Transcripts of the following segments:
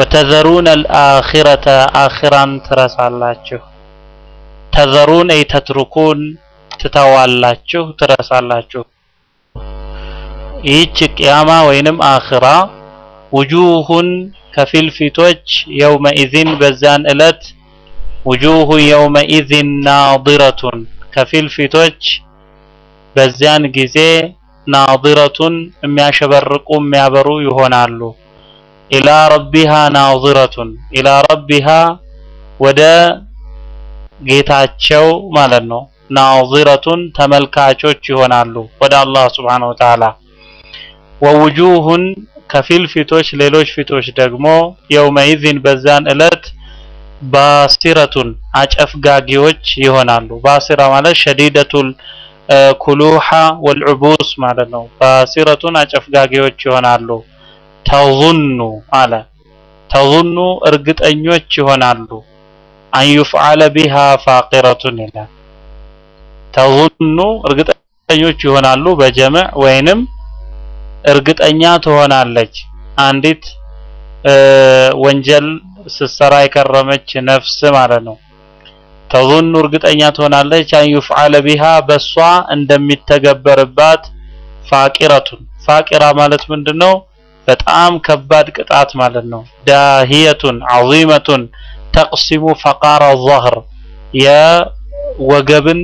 ወተዘሩን አልአኺረተ አኺራን ትረሳላችሁ። ተዘሩን አይ ተትሩኩን ትተዋላችሁ፣ ትረሳላችሁ። ይህች ቅያማ ወይንም አኺራ ውጁሁን ከፊል ፊቶች የውመኢዝን በዛን ዕለት ውጁሁ የውመኢዝን ናዲረቱን ከፊል ፊቶች በዚያን ጊዜ ናዲረቱን የሚያሸበርቁ የሚያበሩ ይሆናሉ። ኢላ ረቢሃ ናዚረቱን ኢላ ረቢሃ ወደ ጌታቸው ማለት ነው። ናዚረቱን ተመልካቾች ይሆናሉ ወደ አላህ ስብሓነሁ ወተዓላ። ወውጁሁን ከፊል ፊቶች ሌሎች ፊቶች ደግሞ የውመኢዝን በዛን ዕለት ባሲረቱን አጨፍጋጊዎች ይሆናሉ። ባሲራ ማለት ሸዲደቱል ኩሉሃ ወልዑቡስ ማለት ነው። ባሲረቱን አጨፍጋጊዎች ይሆናሉ። ተዙኑ አለ ተዙኑ እርግጠኞች ይሆናሉ። አን ዩፍዓለ ቢሃ ፋቂረቱን ይላል። ተዙኑ እርግጠኞች ይሆናሉ በጀምዕ ወይንም እርግጠኛ ትሆናለች አንዲት ወንጀል ስትሰራ የከረመች ነፍስ ማለት ነው። ተዙኑ እርግጠኛ ትሆናለች አን ዩፍዓለ ቢሃ በሷ እንደሚተገበርባት ፋቂረቱን ፋቂራ ማለት ምንድነው? በጣም ከባድ ቅጣት ማለት ነው። ዳሂየቱን ዐዚመቱን ተቅሲሙ ፈቃረ ظهር የወገብን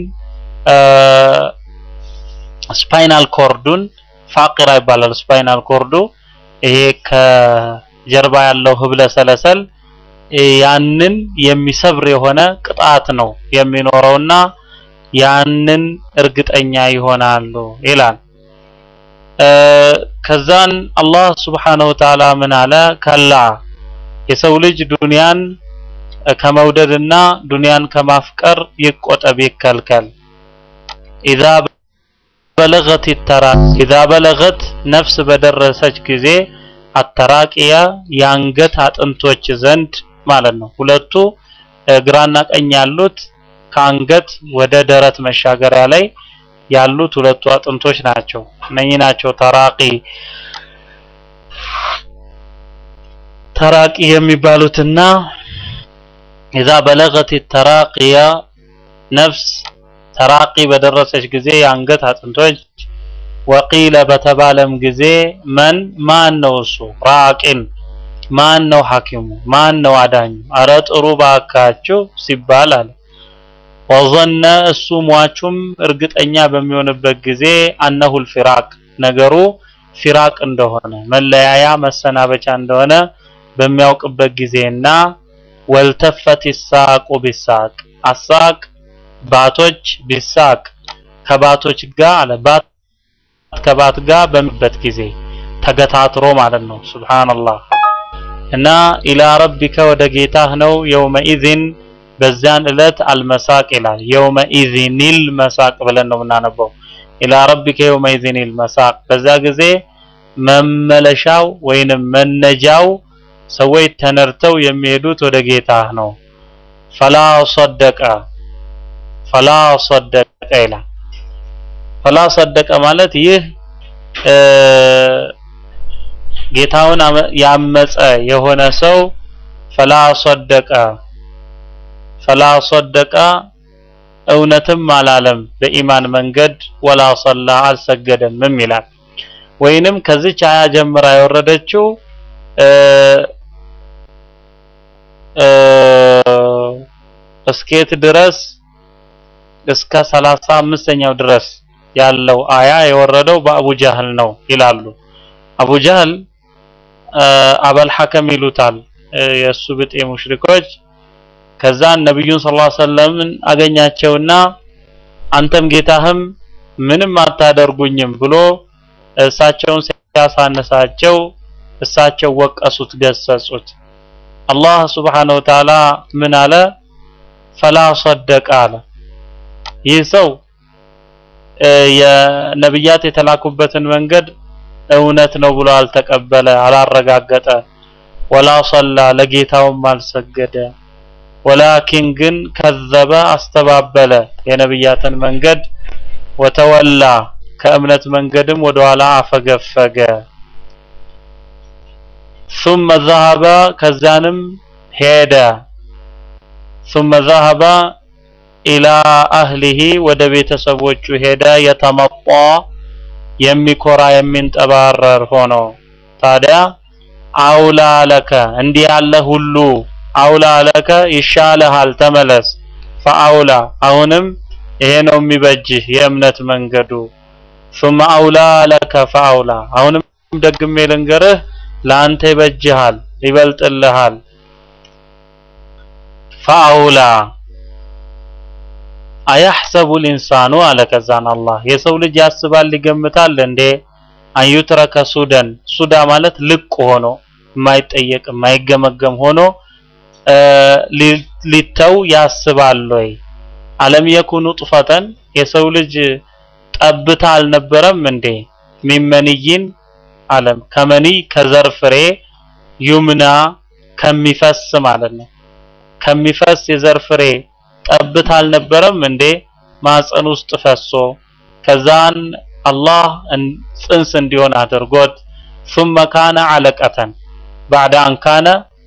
ስፓይናል ኮርዱን ፋቂራ ይባላል። ስፓይናል ኮርዱ ይሄ ከጀርባ ያለው ህብለ ሰለሰል ያንን የሚሰብር የሆነ ቅጣት ነው የሚኖረውና ያንን እርግጠኛ ይሆናሉ ይላል። ከዛን አላህ ስብሓነሁ ወተዓላ ምን አለ? ከላ የሰው ልጅ ዱንያን ከመውደድና ዱንያን ከማፍቀር ይቆጠብ ይከልከል። ኢዛ በለገት ተራ ኢዛ በለገት ነፍስ በደረሰች ጊዜ አተራቂያ የአንገት አጥንቶች ዘንድ ማለት ነው። ሁለቱ ግራና ቀኝ ያሉት ከአንገት ወደ ደረት መሻገሪያ ላይ ያሉት ሁለቱ አጥንቶች ናቸው። እነኚህ ናቸው ተራቂ ተራቂ የሚባሉትና ኢዛ በለገት ተራቂያ ነፍስ ተራቂ በደረሰች ጊዜ የአንገት አጥንቶች ወቂለ በተባለም ጊዜ መን ማን ነው እሱ ራቂን ማን ነው ሐኪሙ ማን ነው አዳኙ አረ ጥሩ ባካችሁ ሲባል አለ ወዘነ እሱ ሟቹም እርግጠኛ በሚሆንበት ጊዜ አነሁል ፊራቅ ነገሩ ፊራቅ እንደሆነ መለያያ መሰናበቻ እንደሆነ በሚያውቅበት ጊዜና ወልተፈት ይሳቁ ቢሳቅ አሳቅ ባቶች ቢሳቅ ከባቶች ጋር አለ ባት ከባት ጋር በሚበት ጊዜ ተገታትሮ ማለት ነው። ሱብሃንአላህ እና ኢላ ረቢከ ወደ ጌታህ ነው የውመኢዝን በዚያን ዕለት አልመሳቅ ይላል። የውመኢዝኒል መሳቅ ብለን ነው የምናነበው። ኢላ ረቢከ የውመኢዝኒል መሳቅ በዛ ጊዜ መመለሻው ወይንም መነጃው ሰዎች ተነርተው የሚሄዱት ወደ ጌታህ ነው። ፈላ ሰደቀ ፈላ ሰደቀ ይላል። ፈላ ሰደቀ ማለት ይህ ጌታውን ያመፀ የሆነ ሰው ፈላ ሰደቀ ፈላ ሰደቀ እውነትም አላለም በኢማን መንገድ ወላ ሰላ አልሰገደምም ይላል። ወይንም ከዚች አያ ጀምራ የወረደችው እስኬት ድረስ እስከ ሰላሳ አምስተኛው ድረስ ያለው አያ የወረደው በአቡ ጃህል ነው ይላሉ። አቡ ጃህል አበል ሐከም ይሉታል የእሱ ብጤ ሙሽሪኮች። ከዛ ነብዩን ሰለላሁ ዐለይሂ ወሰለምን አገኛቸውና አንተም ጌታህም ምንም አታደርጉኝም ብሎ እሳቸውን ሲያሳነሳቸው እሳቸው ወቀሱት፣ ገሰጹት። አላህ ሱብሓነሁ ወተዓላ ምን አለ? ፈላ ሰደቀ አለ። ይህ ሰው የነብያት የተላኩበትን መንገድ እውነት ነው ብሎ አልተቀበለ፣ አላረጋገጠ። ወላ ሰላ ለጌታውም አልሰገደ። ወላኪን ግን ከዘበ አስተባበለ የነብያትን መንገድ ወተወላ ከእምነት መንገድም ወደኋላ አፈገፈገ። ثم ذهب ከዛንም ሄደ ثم ذهب إلى أهله ወደ ቤተሰቦቹ ሄደ የተመጣ የሚኮራ የሚንጠባረር ሆኖ ታዲያ አውላ ለከ እንዲህ ያለ ሁሉ አውላ ለከ ይሻልሃል ተመለስ ፈአውላ አሁንም ይሄ ነው የሚበጅህ የእምነት መንገዱ ثم አውላ ለከ ፈአውላ አሁንም ደግሜ ልንገርህ ለአንተ ይበጅሃል ይበልጥልሃል ፈአውላ አያሕሰቡ ልኢንሳኑ አለ ከዛን አላህ የሰው ልጅ ያስባል ይገምታል እንዴ አንዩትረከ ሱደን ሱዳ ማለት ልቅ ሆኖ የማይጠየቅ የማይገመገም ሆኖ ሊተው ያስባል ወይ አለም የኩኑ ጡፈተን የሰው ልጅ ጠብታ አልነበረም እንዴ ሚመንይን አለም ከመኒ ከዘር ፍሬ ዩምና ከሚፈስ ማለት ነው ከሚፈስ የዘር ፍሬ ጠብታ አልነበረም እንዴ ማፀን ውስጥ ፈሶ ከዛን አላህ ጽንስ እንዲሆን አድርጎት ثم كان علقة بعد أن كان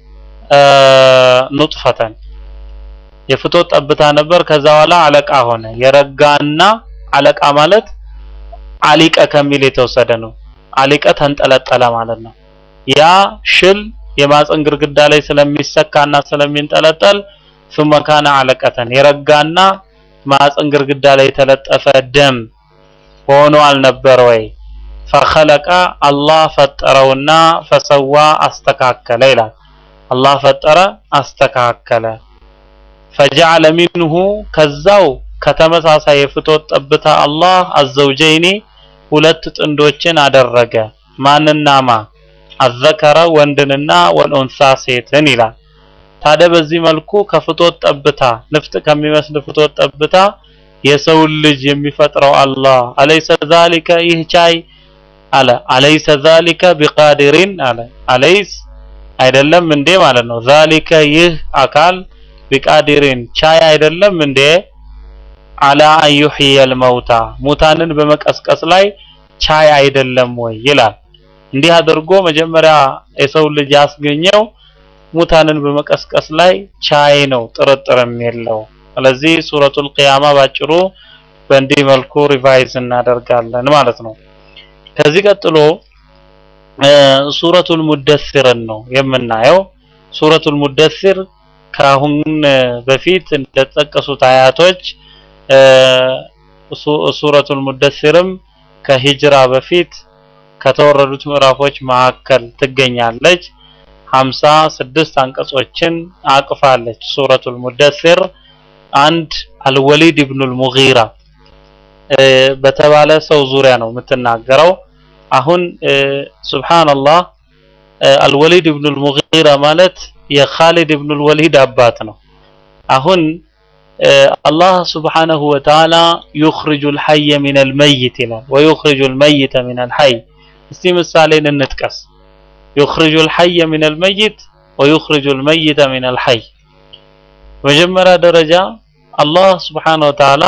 نطفة የፍቶት ጠብታ ነበር ከዛ በኋላ አለቃ ሆነ የረጋና አለቃ ማለት አሊቀ ከሚል የተወሰደ ነው አሊቀ ተንጠለጠለ ማለት ነው ያ ሽል የማፀን ግርግዳ ላይ ስለሚሰካና ስለሚንጠለጠል ثم كان علقة የረጋና ማፀን ግርግዳ ላይ የተለጠፈ ደም ሆኖ አልነበር ወይ ፈኸለቀ አላህ ፈጠረውና ፈሰዋ አስተካከለ ይላል አላህ ፈጠረ አስተካከለ ፈጀዐለ ሚንሁ ከዛው ከተመሳሳይ የፍቶት ጠብታ አላህ አዘውጀይኒ ሁለት ጥንዶችን አደረገ ማንና ማ አዘከረ ወንድንና ወልኡንሳ ሴትን ይላል ታዲያ በዚህ መልኩ ከፍቶት ጠብታ ንፍጥ ከሚመስል ፍቶት ጠብታ የሰውን ልጅ የሚፈጥረው አላህ አለይሰ ዛሊከ ይህ ቻይ አለ አለይሰ ዛሊከ ቢቃዲሪን አለ አለይስ አይደለም እንዴ ማለት ነው ዛሊከ ይህ አካል ቢቃዲሪን ቻይ አይደለም እንዴ አላ አን ዩሕየል መውታ ሙታንን በመቀስቀስ ላይ ቻይ አይደለም ወይ ይላል እንዲህ አድርጎ መጀመሪያ የሰው ልጅ ያስገኘው ሙታንን በመቀስቀስ ላይ ቻይ ነው ጥርጥርም የለው ስለዚህ ሱረቱል ቂያማ ባጭሩ በእንዲህ መልኩ ሪቫይዝ እናደርጋለን ማለት ነው ከዚህ ቀጥሎ ሱረቱል ሙደሲርን ነው የምናየው ሱረቱል ሙደሲር ከአሁን በፊት እንደተጠቀሱት አያቶች ሱረቱል ሙደሲርም ከሂጅራ በፊት ከተወረዱት ምዕራፎች መካከል ትገኛለች ሀምሳ ስድስት አንቀጾችን አቅፋለች ሱረቱል ሙደሲር አንድ አልወሊድ ኢብኑል ሙጊራ በተባለ ሰው ዙሪያ ነው የምትናገረው አሁን ሱብሃንአላህ አልወሊድ ኢብኑል ሙጊራ ማለት የኻሊድ ኢብኑል ወሊድ አባት ነው አሁን አላህ ስብሓነሁ ወተዓላ ዩኽሪጁል ሐየ ሚነል መይት ይላል ወዩኽሪጁል መይተ ሚነል ሐይ እስቲ ምሳሌን እንጥቀስ ዩኽሪጁል ሐየ ሚነል መይት ወዩኽሪጁል መይተ ሚነል ሐይ መጀመሪያ ደረጃ አላህ ስብሓነሁ ወተዓላ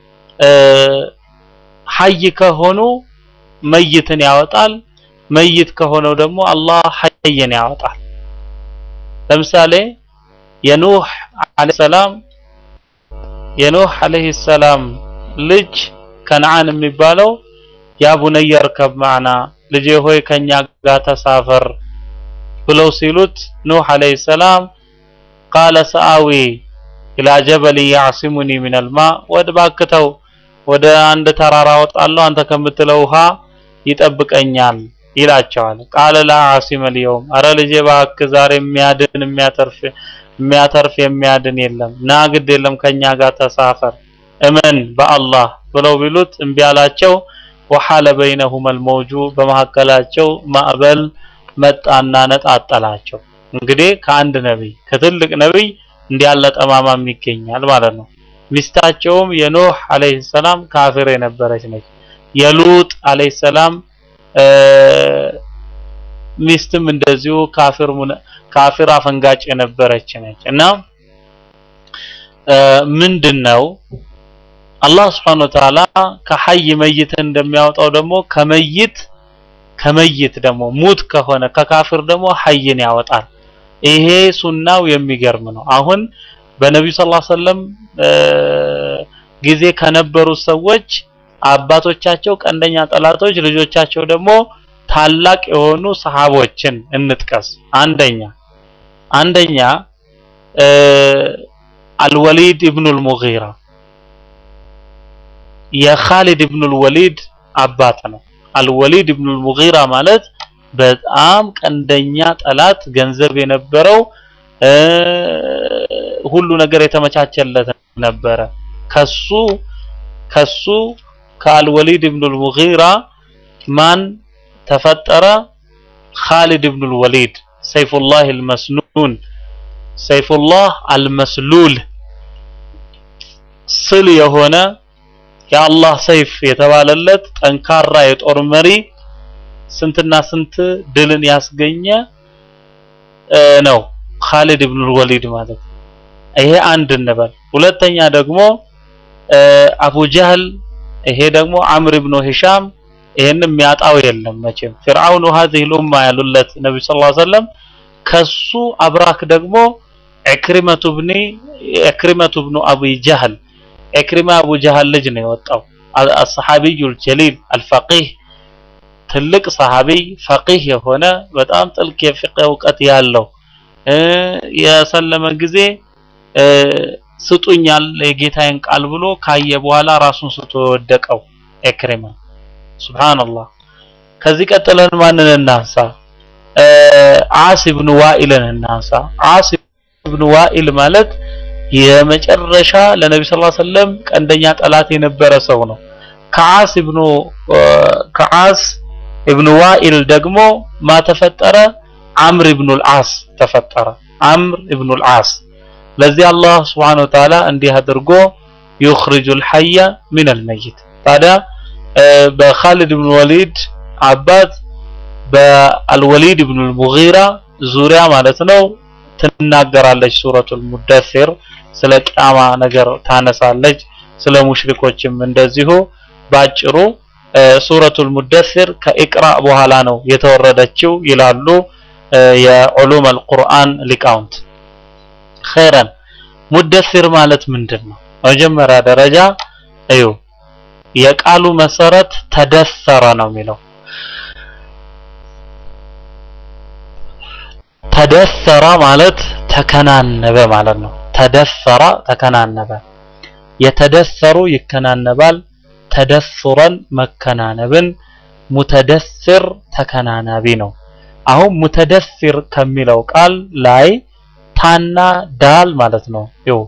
ሐይ ከሆኑ መይትን ያወጣል መይት ከሆነው ደግሞ አላህ ሐይን ያወጣል ለምሳሌ የኑህ አለይሂ ሰላም የኑህ አለይሂ ሰላም ልጅ ከነዓን የሚባለው ያ ቡነየ እርከብ ማዕና ልጄ ሆይ ከኛ ጋር ተሳፈር ብለው ሲሉት ኑህ አለይሂ ሰላም ቃለ ሰአዊ ኢላ ጀበል ያዕሲሙኒ ሚነል ማ ወደ ባክተው ወደ አንድ ተራራ ወጣለሁ አንተ ከምትለው ውሃ ይጠብቀኛል ይላቸዋል ቃለ ላ ዓሲመ ልየውም አረ ልጄ እባክህ ዛሬ የሚያድን የሚያተርፍ የሚያተርፍ የሚያድን የለም ና ግድ የለም ከኛ ጋር ተሳፈር እመን በአላህ ብለው ቢሉት እምቢ አላቸው ወሐለ በይነሁም አልመውጁ በመካከላቸው ማዕበል መጣና ነጣጠላቸው እንግዲህ ከአንድ ነቢይ ከትልቅ ነቢይ እንዲያለ ጠማማም ይገኛል ማለት ነው ሚስታቸውም የኖህ አለይሂ ሰላም ካፊር የነበረች ነች የሉጥ አለይሂ ሰላም ሚስትም እንደዚሁ ካፊር ካፊር አፈንጋጭ የነበረች ነች እና ምንድነው አላህ Subhanahu Wa Ta'ala ከሐይ መይት እንደሚያወጣው ደግሞ ከመይት ከመይት ደግሞ ሙት ከሆነ ከካፍር ደግሞ ሐይን ያወጣል። ይሄ ሱናው የሚገርም ነው። አሁን በነቢዩ ሰለላሁ ዐለይሂ ወሰለም ጊዜ ከነበሩ ሰዎች አባቶቻቸው ቀንደኛ ጠላቶች፣ ልጆቻቸው ደግሞ ታላቅ የሆኑ ሰሃቦችን እንጥቀስ። አንደኛ አንደኛ አልወሊድ ኢብኑል ሙጊራ የኻሊድ ኢብኑል ወሊድ አባት ነው። አልወሊድ ኢብኑል ሙጊራ ማለት በጣም ቀንደኛ ጠላት ገንዘብ የነበረው ሁሉ ነገር የተመቻቸለት ነበረ። ከሱ ከሱ ከአልወሊድ ኢብኑል ሙጊራ ማን ተፈጠረ? ኻሊድ ኢብኑል ወሊድ ሰይፉላህ አልመስኑን ሰይፉላህ አልመስሉል ስል የሆነ የአላህ ሰይፍ የተባለለት ጠንካራ የጦር መሪ ስንትና ስንት ድልን ያስገኘ ነው ኻሊድ ኢብኑል ወሊድ ማለት። ይሄ አንድ እንበል። ሁለተኛ ደግሞ አቡ ጀህል፣ ይሄ ደግሞ አምር ኢብኑ ሂሻም ይሄን የሚያጣው የለም መቼም ፊርዓውን هذه الامه ያሉለት ነብዩ ሰለላሁ ዐለይሂ ወሰለም ከሱ አብራክ ደግሞ ኢክሪመቱ ብኒ ኢክሪመቱ ብኑ አቡ ጀህል ኢክሪማ አቡ ጀህል ልጅ ነው የወጣው الصحابي الجليل الفقيه ትልቅ ሰሃቢይ ፈቂህ የሆነ በጣም ጥልቅ የፍቅህ እውቀት ያለው የሰለመ ጊዜ ስጡኛል የጌታዬን ቃል ብሎ ካየ በኋላ ራሱን ስቶ የወደቀው ኢክሪማ ሱብሃንአላህ። ከዚህ ቀጥለን ማንን እናንሳ? ዓስ ኢብኑ ዋኢልን እናንሳ። ዓስ ኢብኑ ዋኢል ማለት የመጨረሻ ለነቢ ሰለላሁ ዐለይሂ ወሰለም ቀንደኛ ጠላት የነበረ ሰው ነው። ከዓስ ኢብኑ ከዓስ ኢብኑ ዋኢል ደግሞ ማ ተፈጠረ? አምር ኢብኑል ዓስ ተፈጠረ። አምር ኢብኑል ዓስ ለዚህ አላህ ሱብሓነሁ ወተዓላ እንዲህ አድርጎ ዩኽሪጁል ሐየ ሚነል መይት ታዲያ በኻሊድ ኢብኑ ወሊድ አባት በአልወሊድ ኢብኑ ሙጊራ ዙሪያ ማለት ነው ትናገራለች ሱረቱል ሙደሲር ስለ ቂያማ ነገር ታነሳለች ስለ ሙሽሪኮችም እንደዚሁ ባጭሩ ሱረቱል ሙደሲር ከኢቅራ በኋላ ነው የተወረደችው ይላሉ የዑሉም አልቁርአን ሊቃውንት ኸይረን ሙደሲር ማለት ምንድን ነው መጀመሪያ ደረጃ እዩ የቃሉ መሰረት ተደሰረ ነው የሚለው ተደሰረ ማለት ተከናነበ ማለት ነው ተደሰረ ተከናነበ የተደሰሩ ይከናነባል ተደሱረን መከናነብን ሙተደስር ተከናናቢ ነው አሁን ሙተደስር ከሚለው ቃል ላይ ታና ዳል ማለት ነው ይው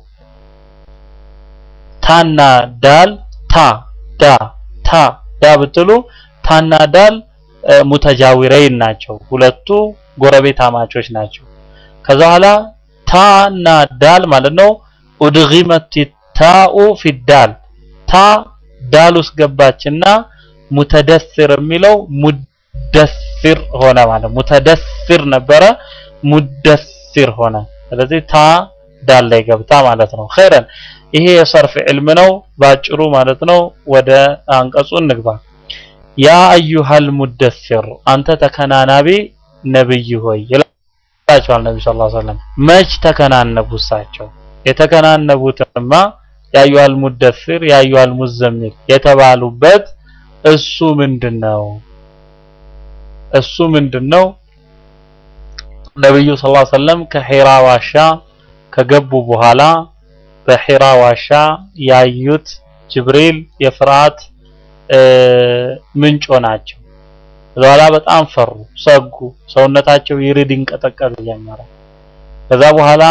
ታና ዳል ታ ዳ ታ ዳ ብትሉ ታና ዳል ሙተጃዊረይን ናቸው ሁለቱ ጎረቤት አማቾች ናቸው ከዛ በኋላ ታና ዳል ማለት ነው ኡድጊመት ታኡ ፊዳል ታ ዳል ውስጥ ገባችና ሙተደስር የሚለው ሙደስር ሆነ ማለት ሙተደስር ነበረ ሙደስር ሆነ ስለዚህ ታ ዳል ላይ ገብታ ማለት ነው ኸይረን ይሄ የሰርፍ ዕልም ነው ባጭሩ ማለት ነው ወደ አንቀጹ እንግባ ያ አዩሃል ሙደስር አንተ ተከናናቢ ነብይ ሆይ ይላቸዋል ነብዩ ሰለላሁ ዐለይሂ ወሰለም መች ተከናነቡ እሳቸው የተከናነቡትማ ያዩሃል ሙደስር ያዩሃል ሙዘሚል የተባሉበት እሱ ምንድነው እሱ ምንድነው ነብዩ ሰለላሁ ዐለይሂ ወሰለም ከሒራ ዋሻ ከገቡ በኋላ በሒራ ዋሻ ያዩት ጅብሪል የፍርሃት ምንጮ ናቸው በኋላ በጣም ፈሩ ሰጉ ሰውነታቸው ይርድ ይንቀጠቀጥ ጀመረ ከዛ በኋላ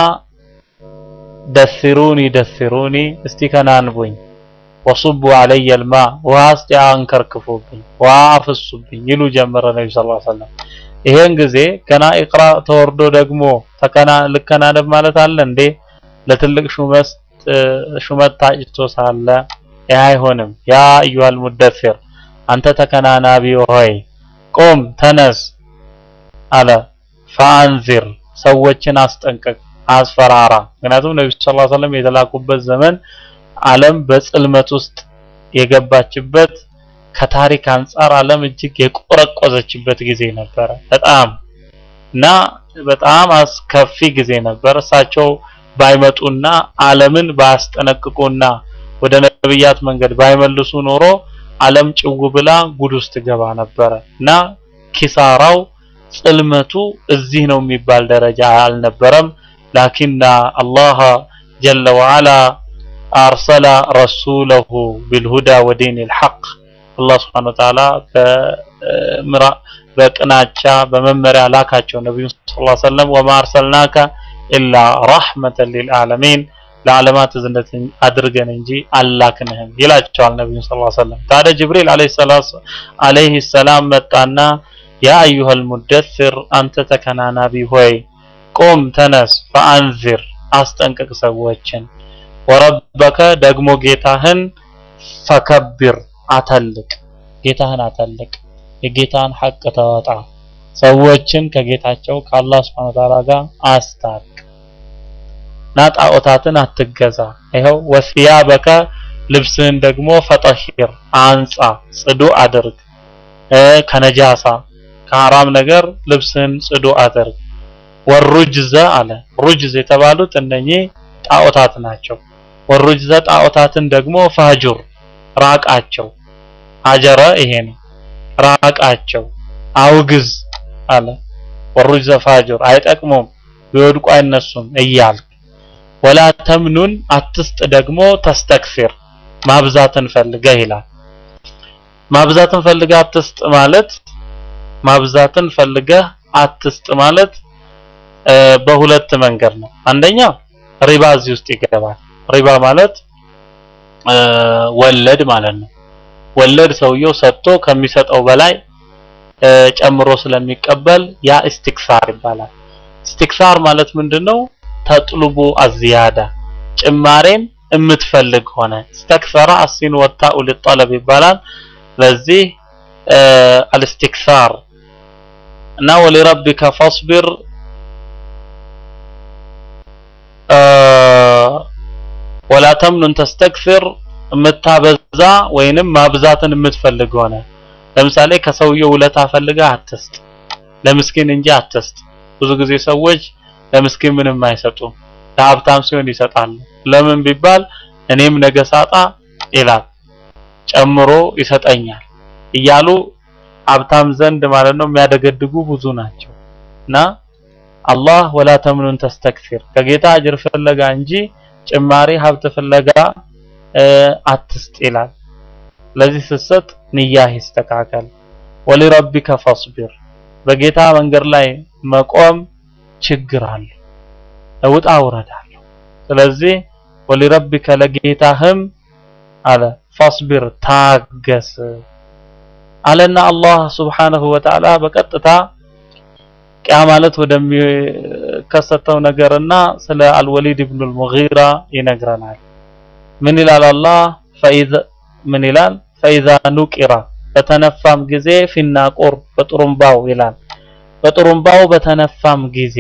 ደስሩኒ ደስሩኒ እስቲ ከናንቡኝ ወሱቡ አለየ ልማ ውሃ እስቲ አንከርክፉብኝ ውሃ አፍሱብኝ ይሉ ጀመረ ነቢ ስ ሰለም ይሄን ጊዜ ገና ኢቅራ ተወርዶ ደግሞ ተከና ልከናነብ ማለት አለ እንዴ ለትልቅ ሹመት ሹመት ታጭቶ ሳለ ይህ አይሆንም ያ አዩሃል ሙደፊር አንተ ተከናናቢ ሆይ ቁም ተነስ አለ ፈአንዚር ሰዎችን አስጠንቅቅ አስፈራራ ምክንያቱም ነቢ ስ ሰለም የተላኩበት ዘመን ዓለም በጽልመት ውስጥ የገባችበት ከታሪክ አንጻር ዓለም እጅግ የቆረቆዘችበት ጊዜ ነበረ። በጣም እና በጣም አስከፊ ጊዜ ነበር። እሳቸው ባይመጡና ዓለምን ባያስጠነቅቁና ወደ ነብያት መንገድ ባይመልሱ ኖሮ ዓለም ጭው ብላ ጉድ ውስጥ ገባ ነበረ እና ኪሳራው ጽልመቱ እዚህ ነው የሚባል ደረጃ አልነበረም። ላኪና አላህ ጀለ ወዐላ አርሰለ ረሱለሁ ቢልሁዳ ወዲን ልሐቅ አላህ ስብሐነሁ ወተዓላ በቅናቻ በመመሪያ ላካቸው ነቢዩ ሰለላሁ ዐለይሂ ወሰለም ወማ አርሰልናከ ኢላ ረሕመተን ሊልዓለሚን ለዓለማት እዝነት አድርገን እንጂ አላክንህም ይላቸዋል ነቢዩ ሰለላሁ ዐለይሂ ወሰለም። ታዲያ ጅብሪል ዐለይሂ ሰላም መጣና ያ አዩሀል ሙደሲር አንተ ተከናናቢ ሆይ ቁም ተነስ፣ ፈአንዚር አስጠንቅቅ ሰዎችን፣ ወረበከ ደግሞ ጌታህን ፈከቢር አተልቅ፣ ጌታህን አተልቅ፣ የጌታን ሐቅ ተወጣ፣ ሰዎችን ከጌታቸው ከአላህ ሱብሓነሁ ወተዓላ ጋር አስታርቅ እና ጣዖታትን አትገዛ። ይኸው ወሲያበከ ልብስህን ደግሞ ፈጠሂር አንጻ፣ ጽዱ አድርግ ከነጃሳ ከሐራም ነገር ልብስህን ጽዱ አድርግ። ወሩጅዘ አለ ሩጅዝ የተባሉት እነኚህ ጣዖታት ናቸው። ወሩጅዘ ጣዖታትን ደግሞ ፋጁር ራቃቸው። ሀጀረ ይሄ ነው ራቃቸው፣ አውግዝ አለ። ወሩጅዘ ፋጁር አይጠቅሙም፣ ቢወድቁ አይነሱም እያልክ ወላ ተምኑን አትስጥ ደግሞ ተስተክሲር ማብዛትን ፈልገህ ይላል። ማብዛትን ፈልገህ አትስጥ ማለት ማብዛትን ፈልገህ አትስጥ ማለት በሁለት መንገድ ነው። አንደኛ ሪባ እዚህ ውስጥ ይገባል። ሪባ ማለት ወለድ ማለት ነው። ወለድ ሰውየው ሰጥቶ ከሚሰጠው በላይ ጨምሮ ስለሚቀበል ያ ኢስቲክሳር ይባላል። ኢስቲክሳር ማለት ምንድነው? ተጥልቡ አዝያዳ ጭማሬን የምትፈልግ ሆነ استكثر السين والتاء للطلب ይባላል። ለዚህ አልስቲክሳር እና ወሊረቢከ ፈስቢር ወላ ተምኑን ተስተክፊር የምታበዛ ወይንም ማብዛትን የምትፈልግ ሆነ ለምሳሌ ከሰውየው ውለታ ፈልገህ አትስጥ፣ ለምስኪን እንጂ አትስጥ። ብዙ ጊዜ ሰዎች ለምስኪን ምንም አይሰጡም፣ ለሀብታም ሲሆን ይሰጣሉ። ለምን ቢባል እኔም ነገ ሳጣ ይላል ጨምሮ ይሰጠኛል እያሉ ሀብታም ዘንድ ማለት ነው የሚያደገድጉ ብዙ ናቸው። እና አላህ ወላ ተምኑን ተስተክፊር ከጌታ አጅር ፍለጋ እንጂ ጭማሪ ሀብት ፍለጋ አትስጥ ይላል። ለዚህ ስትሰጥ ንያህ ይስተካከል። ወሊረቢከ ፈስቢር በጌታ መንገድ ላይ መቆም ችግር አለ፣ ውጣ ውረድ አለው። ስለዚህ ወሊረቢከ ለጌታህም አለ ፈስቢር ታገስ አለና አላህ ሱብሓነሁ ወተዓላ በቀጥታ ቂያ ማለት ወደሚከሰተው ነገርና ስለ አልወሊድ ኢብኑ አልሙጊራ ይነግረናል። ምን ይላል አላህ ፈኢዘ ምን ይላል ፈኢዛ ኑቂራ በተነፋም ጊዜ ፊናቁር በጥሩምባው ይላል በጥሩምባው በተነፋም ጊዜ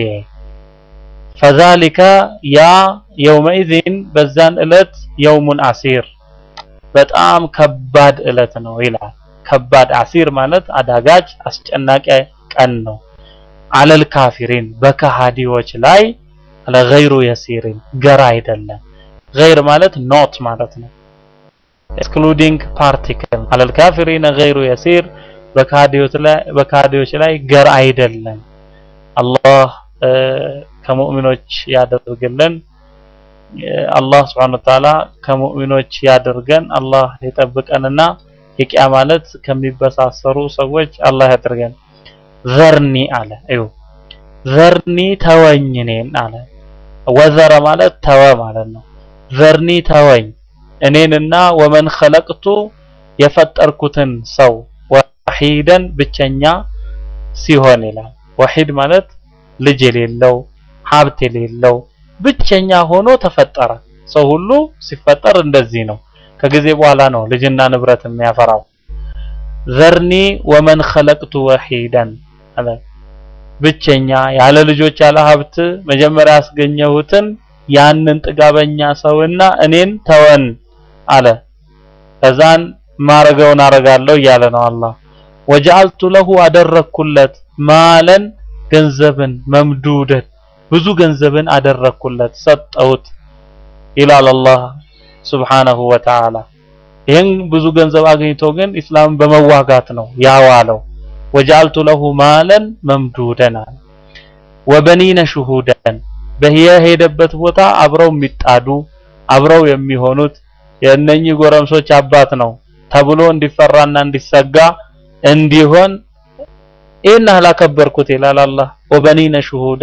ፈዛሊከ ያ የውመኢዚን በዛን እለት የውሙን አሲር በጣም ከባድ እለት ነው ይላል። ከባድ አሲር ማለት አዳጋች አስጨናቂ ቀን ነው። አለል ካፊሪን በከሃዲዎች ላይ ለገይሩ የሲሪን ገራ አይደለም። ገይር ማለት ኖት ማለት ነው። ኤክስክሉዲንግ ፓርቲክል አለል ካፊሪን ገይሩ የሲር በከሃዲዎች ላይ ገራ አይደለም። አላህ ከሙእሚኖች ያደርግልን። አላህ Subhanahu Wa Ta'ala ከሙእሚኖች ያደርገን። አላህ ይጠብቀንና የቂያ ማለት ከሚበሳሰሩ ሰዎች አላህ ያደርገን። ዘርኒ አለ እዩ ዘርኒ ተወኝ እኔን አለ። ወዘረ ማለት ተወ ማለት ነው። ዘርኒ ተወኝ እኔንና ወመን ኸለቅቱ የፈጠርኩትን ሰው ወሒደን ብቸኛ ሲሆን ይላል። ወሒድ ማለት ልጅ የሌለው ሀብት የሌለው ብቸኛ ሆኖ ተፈጠረ። ሰው ሁሉ ሲፈጠር እንደዚህ ነው። ከጊዜ በኋላ ነው ልጅና ንብረት የሚያፈራው። ዘርኒ ወመን ኸለቅቱ ወሒደን አለ ብቸኛ ያለ ልጆች ያለ ሀብት መጀመሪያ ያስገኘሁትን ያንን ጥጋበኛ ሰውና እኔን ተወን አለ። ከዛን ማረገውን አረጋለሁ እያለ ነው አላህ። ወጀዐልቱ ለሁ አደረኩለት ማለን ገንዘብን መምዱደን ብዙ ገንዘብን አደረኩለት ሰጠሁት ይላል አላህ ሱብሓነሁ ወተዓላ። ይህን ብዙ ገንዘብ አግኝቶ ግን ኢስላምን በመዋጋት ነው ያዋለው። ወጀዐልቱ ለሁ ማለን መምዱደን አለ። ወበኒነ ሹሁደን በየሄደበት ቦታ አብረው የሚጣዱ አብረው የሚሆኑት የእነኚህ ጎረምሶች አባት ነው ተብሎ እንዲፈራና እንዲሰጋ እንዲሆን ይህን ያህል አከበርኩት ይላል አላህ። ወበኒነ ሹሁዳ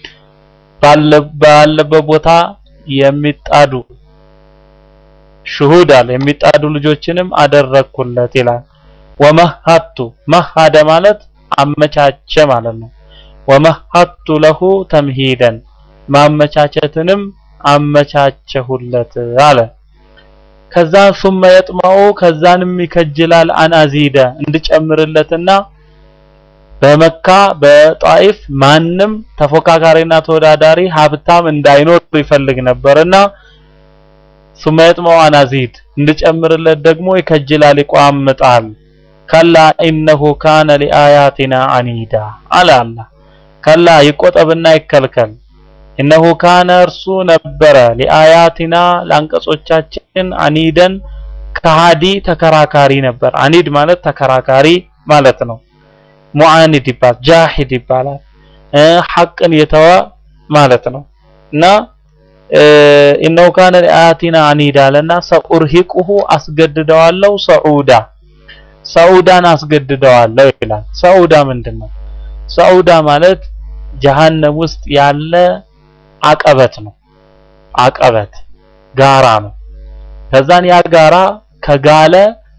ባለበት ቦታ የሚጣዱ ሹሁድ አለ የሚጣዱ ልጆችንም አደረግኩለት ይላል። ወመሀቱ መሀደ ማለት አመቻቸ ማለት ነው። ወመሀቱ ለሁ ተምሂደን ማመቻቸትንም አመቻቸሁለት አለ። ከዛ ሱመ የጥመዑ ከዛንም ይከጅላል አን አዚደ እንድጨምርለትና በመካ በጣኢፍ ማንም ተፎካካሪና ተወዳዳሪ ሀብታም እንዳይኖር ይፈልግ ነበርና ሱመ የጥመዑ አን አዚድ እንድጨምርለት ደግሞ ይከጅላል ይቋምጣል። ከላ ኢነሁ ካነ ሊአያቲና አኒዳ አለ አላህ። ከላ ይቆጠብና ይከልከል እነሆ ካነ እርሱ ነበረ ሊአያቲና ለአንቀጾቻችን አኒደን ከሃዲ ተከራካሪ ነበር። አኒድ ማለት ተከራካሪ ማለት ነው። ሙዓኒድ ይባላል፣ ጃሂድ ይባላል። ሐቅን የተወ ማለት ነው እና እነሆ ካነ ሊአያቲና አኒዳ አለና ሰኡርሂቁሁ አስገድደዋለሁ ሰዑዳ ሰዑዳን አስገድደዋለሁ ይላል። ሰዑዳ ምንድን ነው? ሰዑዳ ማለት ጀሃነም ውስጥ ያለ አቀበት ነው። አቀበት ጋራ ነው። ከዛን ያ ጋራ ከጋለ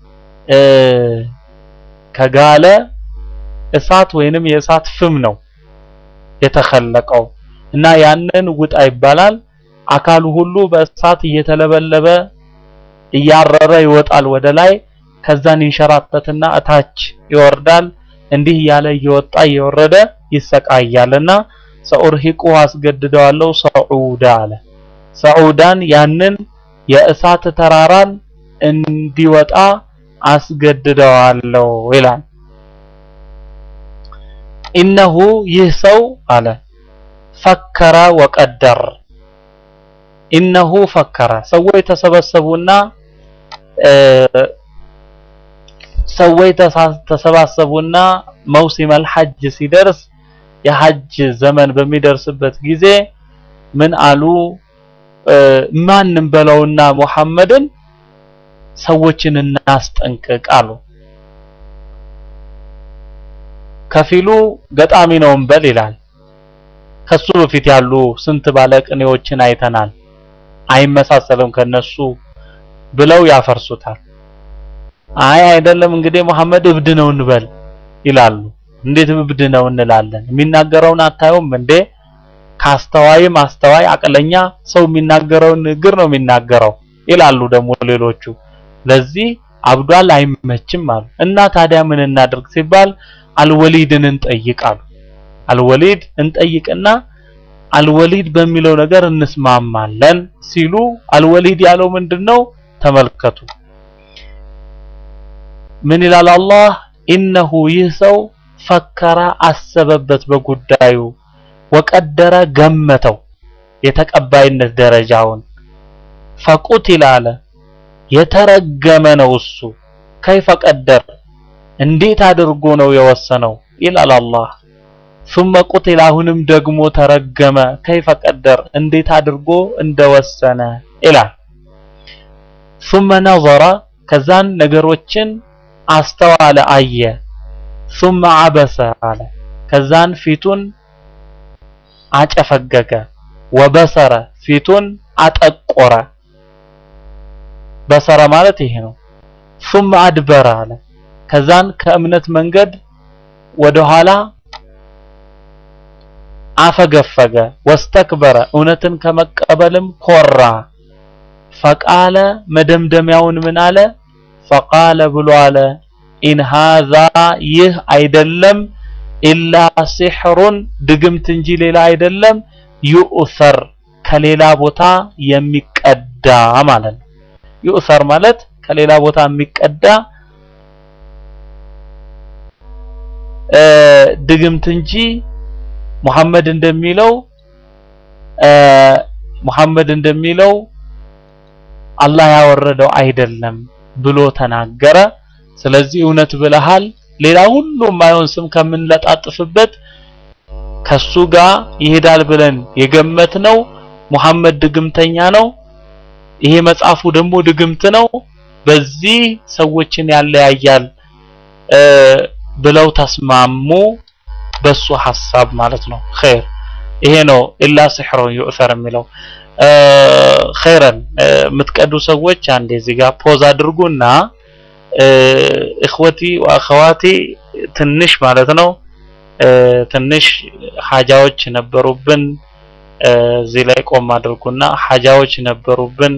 ከጋለ እሳት ወይንም የእሳት ፍም ነው የተከለቀው እና ያንን ውጣ ይባላል። አካሉ ሁሉ በእሳት እየተለበለበ እያረረ ይወጣል ወደ ላይ። ከዛን ይንሸራተትና እታች ይወርዳል። እንዲህ እያለ እየወጣ እየወረደ ይሰቃያልና ሰኡርሂቁ አስገድደዋለሁ ሰዑዳ አለ። ሰዑዳን ያንን የእሳት ተራራን እንዲወጣ አስገድደዋለሁ ይላል። ኢነሁ ይህ ሰው አለ ፈከረ ወቀደር። ኢነሁ ፈከረ ሰዎች ተሰበሰቡና ሰዎች ተሰባሰቡና መውሲመል ሐጅ ሲደርስ የሐጅ ዘመን በሚደርስበት ጊዜ ምን አሉ? ማንም በለውና ሙሐመድን ሰዎችን እናስጠንቅቅ አሉ። ከፊሉ ገጣሚ ነው እንበል ይላል። ከሱ በፊት ያሉ ስንት ባለቅኔዎችን አይተናል፣ አይመሳሰልም ከነሱ ብለው ያፈርሱታል። አይ አይደለም እንግዲህ መሐመድ እብድ ነው እንበል ይላሉ። እንዴት እብድ ነው እንላለን? የሚናገረውን አታዩም እንዴ? ካስተዋይም አስተዋይ አቅለኛ ሰው የሚናገረውን ንግግር ነው የሚናገረው ይላሉ ደግሞ ሌሎቹ። ለዚህ አብዷል አይመችም አሉ። እና ታዲያ ምን እናድርግ ሲባል አልወሊድን እንጠይቃሉ። አልወሊድ እንጠይቅና አልወሊድ በሚለው ነገር እንስማማለን ሲሉ አልወሊድ ያለው ምንድነው? ተመልከቱ። ምን ይላል አላህ? ኢነሁ ይህ ሰው ፈከረ አሰበበት በጉዳዩ ወቀደረ ገመተው የተቀባይነት ደረጃውን ፈቁቲል አለ የተረገመ ነው እሱ ከይፈ ቀደር እንዴት አድርጎ ነው የወሰነው ይላል አላህ ثم قتل አሁንም ደግሞ ተረገመ ከይፈ ቀደር እንዴት አድርጎ እንደወሰነ ይላል ثم نظر ከዛን ነገሮችን አስተዋለ አየ ثم عبس አለ ከዛን ፊቱን አጨፈገገ ወበሰረ ፊቱን አጠቆረ በሰረ ማለት ይሄ ነው ثم አድበረ አለ ከዛን ከእምነት መንገድ ወደኋላ አፈገፈገ ወስተክበረ እውነትን ከመቀበልም ኮራ ፈቃለ መደምደሚያውን ምን አለ ፈቃለ ብሎ አለ ኢን ሃዛ ይህ አይደለም ኢላ ሲሕሩን ድግምት እንጂ ሌላ አይደለም ዩእሰር ከሌላ ቦታ የሚቀዳ ማለት ነው ዩእሰር ማለት ከሌላ ቦታ የሚቀዳ ድግምት እንጂ ሙሐመድ እንደሚለው ሙሐመድ እንደሚለው አላህ ያወረደው አይደለም ብሎ ተናገረ። ስለዚህ እውነት ብለሃል፣ ሌላ ሁሉ የማይሆን ስም ከምንለጣጥፍበት ከሱ ጋር ይሄዳል ብለን የገመትነው ሙሐመድ ድግምተኛ ነው፣ ይሄ መጽሐፉ ደግሞ ድግምት ነው፣ በዚህ ሰዎችን ያለያያል ብለው ተስማሙ። በሱ ሐሳብ ማለት ነው። ኸይር ይሄ ነው ኢላ ሲሕሩን ዩእሰር የሚለው ኸይረን የምትቀዱ ሰዎች አንዴ እዚህ ጋር ፖዝ አድርጉና እኽወቲ ወአኸዋቲ ትንሽ ማለት ነው ትንሽ ሐጃዎች ነበሩብን። እዚህ ላይ ቆም አድርጉና ሐጃዎች ነበሩብን።